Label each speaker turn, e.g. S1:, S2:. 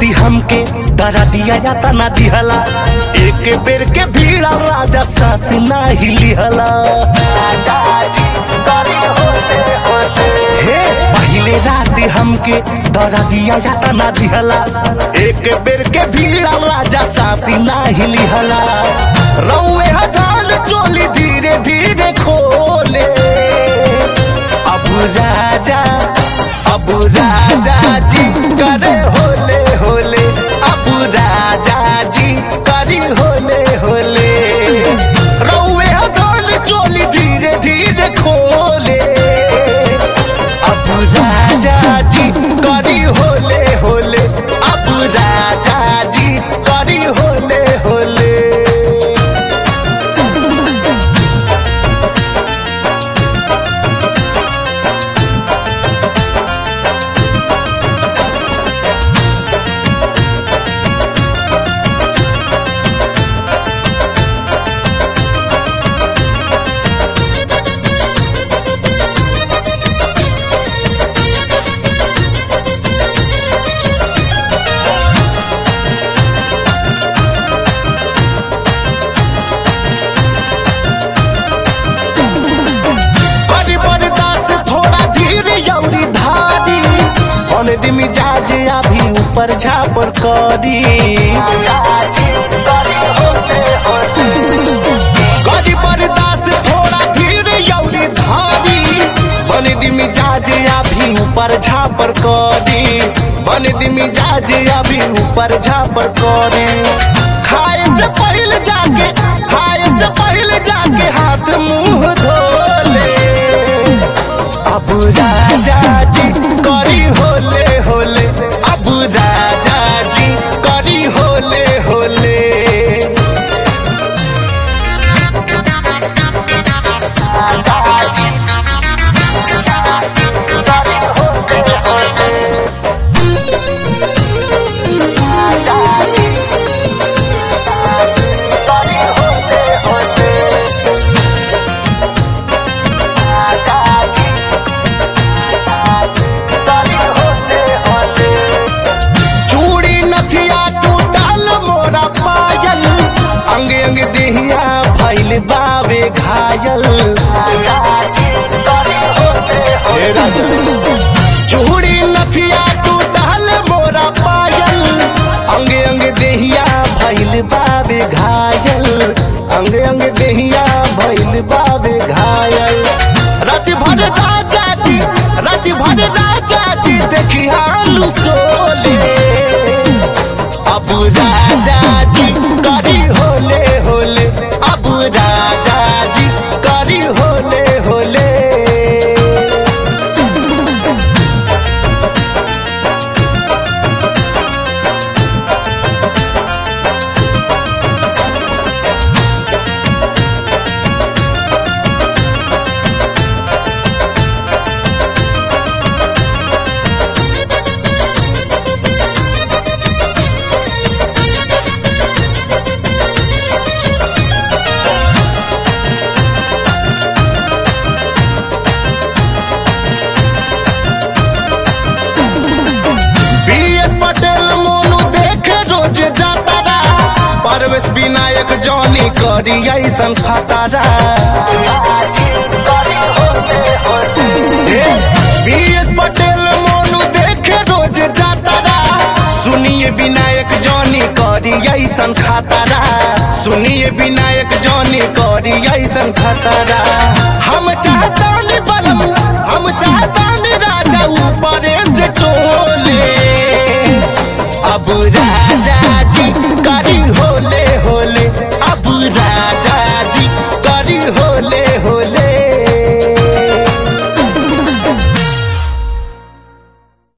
S1: राती हमके डरा दिया जाता ना दिहला एक बेर के भीड़ा राजा सांस ना हिलिहला हे पहले राती हमके डरा दिया जाता ना दिहला एक बेर के भीड़ा राजा सांस ना हिलिहला रौए हजान चोली धीरे धीरे खोले अब राजा अब राजा जी करे होले होले अब राजा जी करी होले होले रौए हजान चोली धीरे धीरे खोले अब राजा जी करी होले होले अब राजा जी करी होले होले करी बर्दाश्त थोड़ा धीर यौरी धारी अन दिमी जाजे अभी ऊपर झापर करी करी बर्दाश्त थोड़ा धीर यौरी धारी बन दिमी जाजे अभी ऊपर झापर करी बन दिमी जाजे अभी ऊपर झापर करी खाए से पहले जाके खाए से पहले जाके हाथ मुंह धोले अब राजा जी करी होले होले अब राजा जी करी होले होले चूड़ी नथिया टूटल मोरा पायल अंग अंग देहिया भैल बावे घायल हे राजा। चूड़ी नथिया टूटल मोरा पायल अंग अंग देहिया भैल बावे घायल अंग अंग देहिया भैल बावे घायल रात भर राजा जी रात भर राजा जी देखी हालू सोले अब राजा जी करी होले होले अब राजा जी करी होले होले बीएस पटेल मोनू देखे रोज जातारा परवेश विनायक जॉनी करी ऐसन खतारा बीएस पटेल मोनू देखे रोज जातारा सुनिए विनायक जॉनी करी ऐसन खतारा सुनिए विनायक जॉनी करी ऐसन खतारा हम चाहतानी बलम हम चाहतानी राजा ऊपर से टोले अब राजा